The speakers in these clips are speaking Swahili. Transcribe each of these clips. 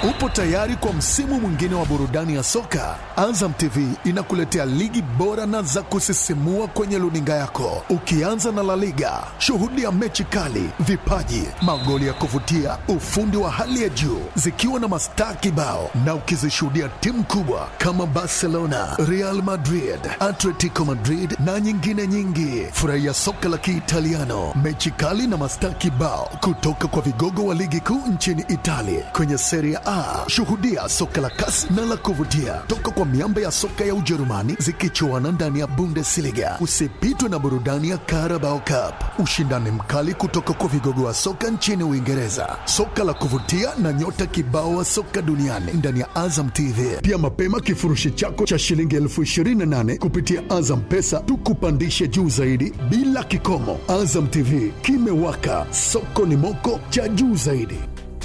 Upo tayari kwa msimu mwingine wa burudani ya soka? Azam TV inakuletea ligi bora na za kusisimua kwenye luninga yako, ukianza na La Liga. Shuhudia mechi kali, vipaji, magoli ya kuvutia, ufundi wa hali ya juu, zikiwa na mastaa kibao, na ukizishuhudia timu kubwa kama Barcelona, Real Madrid, Atletico Madrid na nyingine nyingi. Furahia soka la Kiitaliano, mechi kali na mastaa kibao kutoka kwa vigogo wa ligi kuu nchini Italia kwenye Serie A. Shuhudia soka la kasi na la kuvutia toka kwa miamba ya soka ya Ujerumani zikichuana ndani ya Bundesliga. Usipitwe na burudani ya Carabao Cup, ushindani mkali kutoka kwa vigogo wa soka nchini Uingereza, soka la kuvutia na nyota kibao wa soka duniani ndani ya Azam TV. Pia mapema kifurushi chako cha shilingi elfu ishirini na nane kupitia Azam Pesa tukupandishe juu zaidi bila kikomo. Azam TV kimewaka, soko ni moko cha juu zaidi.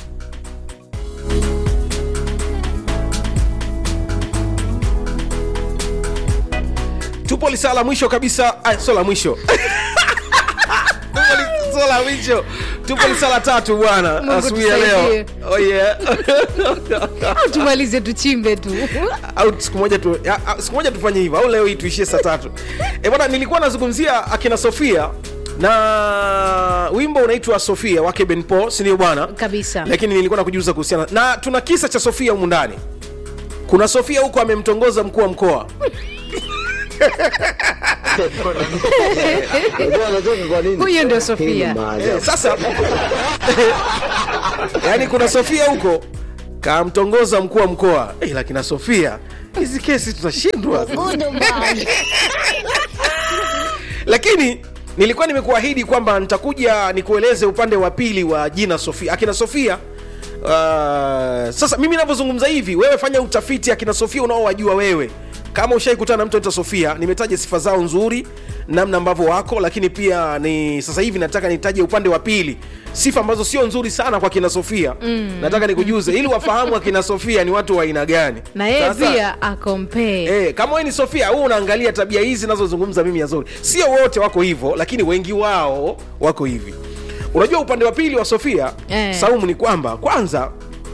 tupo lisaa la mwisho kabisa ah, sio la mwisho Tupo li- sio la mwisho tupo lisaa la tatu bwana Mungu asubuhi ya leo tusaidie. oh, yeah. au tumalize tuchimbe tu au siku moja tu, ya, ah, siku moja tufanye hivyo au leo hii tuishie saa tatu e bwana nilikuwa nazungumzia akina sofia na wimbo unaitwa sofia wake ben paul sindio bwana kabisa lakini nilikuwa nakujuza kuhusiana na tuna kisa cha sofia humu ndani kuna sofia huko amemtongoza mkuu wa mkoa Unajua anacheka kwa nini? Huyo ndio Hii Sofia. ni maajabu. sasa yaani kuna sofia huko kamtongoza mkuu wa mkoa hey, lakini sofia hizi kesi tutashindwa lakini nilikuwa nimekuahidi kwamba nitakuja nikueleze upande wa pili wa jina sofia akina sofia uh, sasa mimi navyozungumza hivi wewe fanya utafiti akina sofia unaowajua wewe kama ushaikutana na mtu anaitwa sofia nimetaja sifa zao nzuri namna ambavyo wako lakini pia ni sasa hivi nataka nitaje upande wa pili sifa ambazo sio nzuri sana kwa kina sofia mm. nataka nikujuze ili wafahamu akina sofia ni watu wa aina gani na yeye Sasa- pia akompee Eh, kama wewe ni Sofia huu unaangalia tabia hizi nazozungumza mimi Azori. Sio wote wako hivyo, lakini wengi wao wako hivi. Unajua upande wa pili wa Sofia Eh. Saumu ni kwamba kwanza,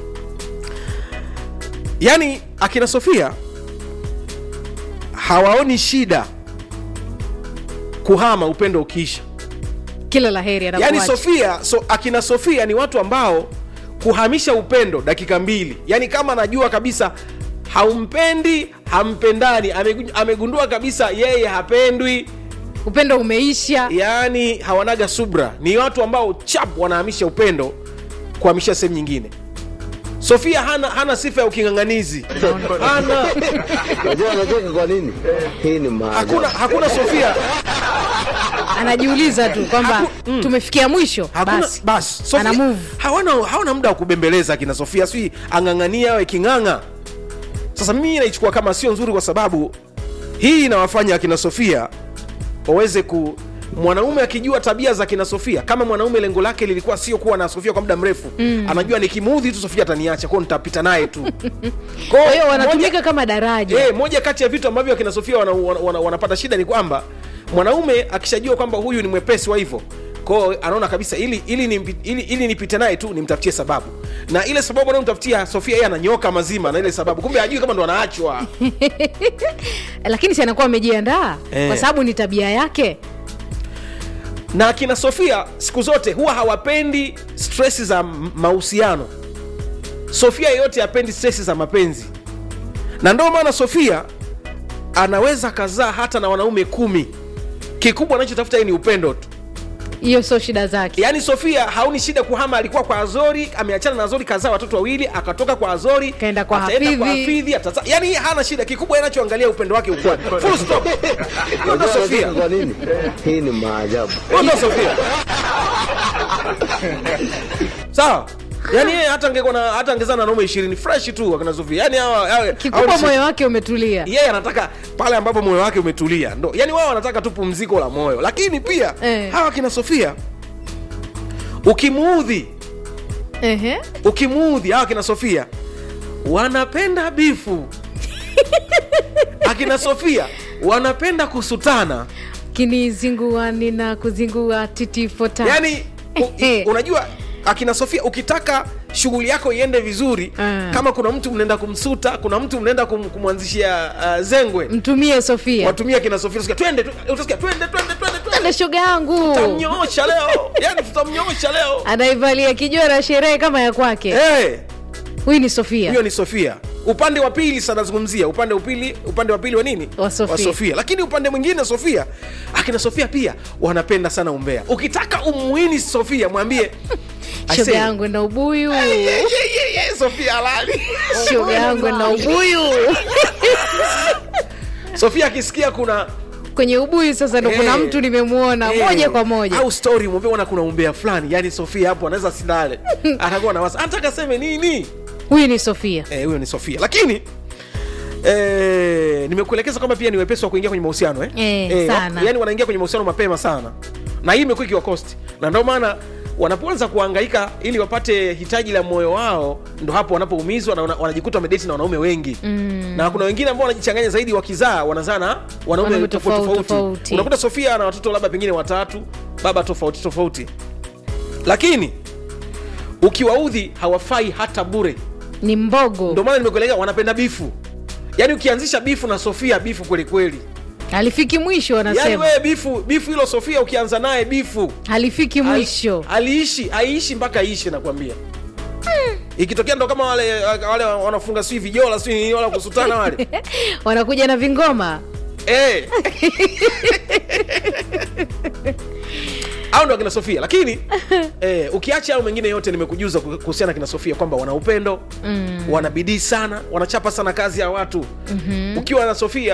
yani akina Sofia hawaoni shida kuhama upendo ukiisha. kila la heri Yani anakuacha Sofia so, akina Sofia ni watu ambao kuhamisha upendo dakika mbili, yani kama anajua kabisa haumpendi hampendani, amegu- amegundua kabisa yeye hapendwi, upendo umeisha yani hawanaga subra. Ni watu ambao chap wanahamisha upendo kuhamisha sehemu nyingine. Sofia hana, hana sifa ya uking'ang'anizi, hana Unajua anacheka kwa nini? Hii ni maajabu. hakuna, hakuna Sofia anajiuliza tu kwamba tumefikia mwisho hakuna basi basi Sofia- ana move hawana, hawana muda wa kubembeleza akina Sofia, sijui ang'ang'ania awe king'ang'a. Sasa mimi naichukua kama sio nzuri, kwa sababu hii inawafanya akina Sofia waweze ku mwanaume akijua tabia za kina Sofia, kama mwanaume lengo lake lilikuwa sio kuwa na Sofia kwa muda mrefu mm. anajua nikimuudhi tu Sofia ataniacha, kwao nitapita naye tu. kwa hiyo moja- wanatumika kama daraja Eh, moja kati ya vitu ambavyo akina Sofia wana, wana, wana, wanapata shida ni kwamba mwanaume akishajua kwamba huyu ni mwepesi wa hivyo kwao anaona kabisa ili ili nimpi- ili, ili nipite naye tu nimtafutie sababu na ile sababu anayomtafutia Sofia yeye ananyoka mazima na ile sababu kumbe hajui kama ndo anaachwa lakini si anakuwa amejiandaa Eh. kwa sababu ni tabia yake na akina Sofia siku zote huwa hawapendi stresi za m- mahusiano Sofia yeyote hapendi stresi za mapenzi na ndio maana Sofia anaweza kazaa hata na wanaume kumi kikubwa anachotafuta yeye ni upendo tu hiyo sio shida zake yaani sofia haoni shida kuhama alikuwa kwa azori ameachana na azori kazaa watoto wawili akatoka kwa azori Kaenda kwa ataenda Hafidhi. kwa hafidhi ataza... yaani yeye hana shida kikubwa yeye anachoangalia upendo wake ukwani full stop Hiyo ndo Unajua sofia anacheka kwa nini? Hii ni maajabu. Hiyo ndo sofia sawa yaani yeye hata angekuwa na hata angezana na wanaume ishirini fresh tu akina sofia yaani hawa hawa- kikubwa hawa ni- moyo wake umetulia yeye anataka pale ambapo moyo wake umetulia ndo yani wao wanataka tu pumziko la moyo lakini pia Eh. hawa kina sofia ukimuudhi Ehe. ukimuudhi hawa kina sofia wanapenda bifu akina sofia wanapenda kusutana kinizingua nina kuzingua titi fota yani u, unajua akina sofia ukitaka shughuli yako iende vizuri Ah. kama kuna mtu mnaenda kumsuta kuna mtu mnaenda kum, kumwanzishia uh, zengwe mtumie sofia watumia kina sofia utasikia, twende tu- utasikia twende twende twende twende ande shoga yangu tutamnyoosha leo yani tutamnyoosha leo anaivalia kijora sherehe kama ya kwake Eh, huyu ni sofia huyo ni sofia upande wa pili sasa nazungumzia upande upili upande wa pili wa nini Wa Sofia. sofia lakini upande mwingine sofia akina sofia pia wanapenda sana umbea ukitaka umuini sofia mwambie I shoga say, yangu na ubuyu "Yeah, yeah, yeah, yeah, sofia halali shoga yangu na ubuyu sofia akisikia kuna kwenye ubuyu sasa ndo kuna Eh, mtu nimemwona eh, moja kwa moja au story mwambie ona kuna umbea fulani yani sofia hapo anaweza silale atakuwa na wasa anataka seme nini huyu ni sofia Eh, huyo ni sofia lakini Eh, nimekuelekeza kwamba pia ni wepesi wa kuingia kwenye mahusiano eh? Eh, sana. yani wanaingia kwenye mahusiano mapema sana na hii imekuwa ikiwa cost na ndio maana wanapoanza kuhangaika ili wapate hitaji la moyo wao ndo hapo wanapoumizwa na wana- wanajikuta wamedeti na wanaume wengi mm. na kuna wengine ambao wanajichanganya zaidi wakizaa wanazaa na wanaume Wanaume tofauti tofauti, tofauti tofauti. unakuta sofia ana watoto labda pengine watatu baba tofauti tofauti lakini ukiwaudhi hawafai hata bure ni mbogo ndio maana nimekuelekea wanapenda bifu yaani ukianzisha bifu na sofia bifu kwelikweli halifiki mwisho yaani wanasema wewe bifu bifu hilo sofia ukianza naye bifu halifiki mwisho aliishi aishi mpaka aishi nakwambia ikitokea ndo kama wale wale wanafunga sijui vijola sijui nini wala kusutana wale wanakuja na vingoma Eh. au ndo akina sofia lakini eh, ukiacha au mengine yote nimekujuza kuhusiana na kina sofia kwamba wana upendo mm. wana bidii sana wanachapa sana kazi ya watu mm-hmm. ukiwa na sofia